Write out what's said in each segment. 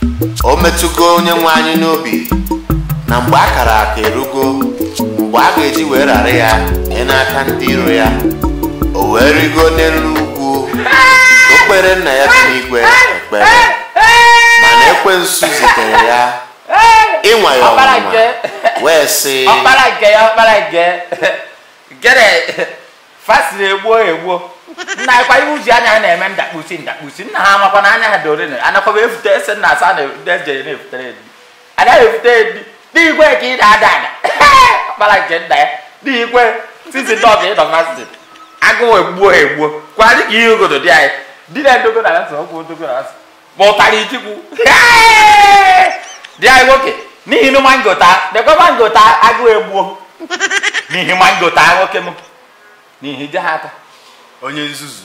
o metụgo onye nwe anyị n'obi na mgbe a kara aka erugo mgbe a ga-eji wee rara ya nye n'aka ndị iro ya o wee rigo n'elu ugwu o kpere nna ya dị n'igwe ekpere mana ekwensu zitere ya ịnwa ya Ọkpara ọnwụnwa nke- wee sị ọkpara nke ya ọkpara nke gere fasiri egbuo egbuo nna ya kwa iwu ji anya ha na-eme ndakpusi ndakpusi nna ha amakwa na anya ha dore anakwaba efute ese nna asa na ejere na-efutere edi anaghị efute edi n'igwe ka ị na-ada ada ọkpara nke nna ya n'igwe sisi dọg ịdọ masị agụụ egbuo egbuo kwadị ka ihe ogodo dị anyị di na ndogo na asị ọgwụ odogo na asị ma ụtarị itikwu dị anyị nwoke n'ihi na mango taa dekwa mango taa agụụ egbuo n'ihi mango taa nwoke m n'ihi je ha aka onye nzuzu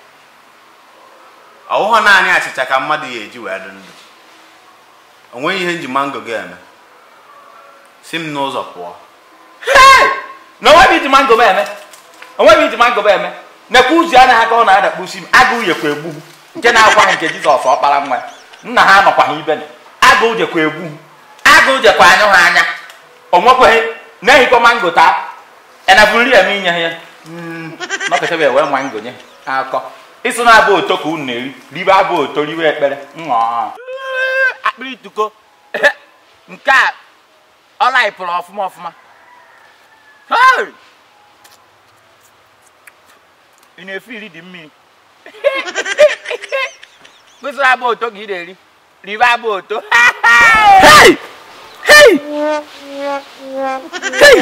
ọwụghọ naanị achịcha ka mmadụ ya eji wee dị ndụ o nweghị ihe nji mango gị eme si m n'ụzọ pụọ Hey! na onweghị iji mango m eme onweghị iji mango m eme nekwa uzu anaghị aka ọ na-adakpusi m agụụ yekwa egbu m. nke na-akwaghị nke jizọs ọkpara nwa ya. nna ha nọkwaghị ibe na agụụ jekwa egbu m. agụụ jekwa anyụ ha anya o nwekwaghị na-ehikwa mango taa enabụ nri eme inye ha ya nọkọtaba ewe mango nye ha akọ ịsụ na abụ oto ka unu na-eri ribe abụ oto ribe ekpere ṅụọ akpịrị ituko nke a ọ laịpụrụ ọfụma ọfụma Hey! ị na-efe iri dị mmiri kwụsịrị abụ oto ka ị na-eri ribe abụ oto Hey! Hey! Hey!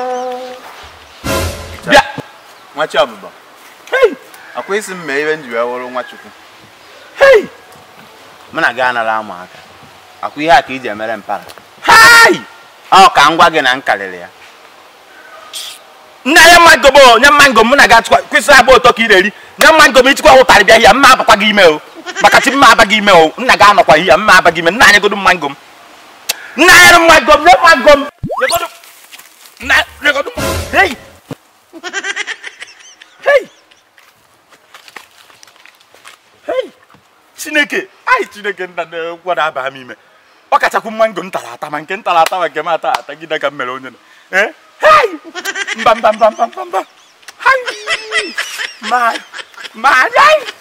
bịa nwa chi ọbụbọ Hey! akwa isi m mee ihe m ji wee wụrụ nwa chukwu Hey! mụ na gị anara ama aka akwa ihe a ka iji emere mpara Hey! ọ ka m gwa gị na m karịrị ya nna ya mango bụ nye mango m na ga-atụkwa kwesịrị abụ ụtọ ka ị na-eri nye mango m ịchịkwa ụtarị bịa hịa mma abakwa gị ime o maka chi mma aba gị ime o nna ga anọkwa hịa mma aba gị ime nna anyị godu mango m nna anyị rụ mango m nye mango m nyegodu nna nyegodu hei hei hei chineke anyị chineke nna na-ekwu na aba m ime ọ kachakwu mango m tara ata ma nke m tara ata ma nke m ata ata gị ka m mere onye na eh hey mba mba mba mba mba mba hai ma ma yai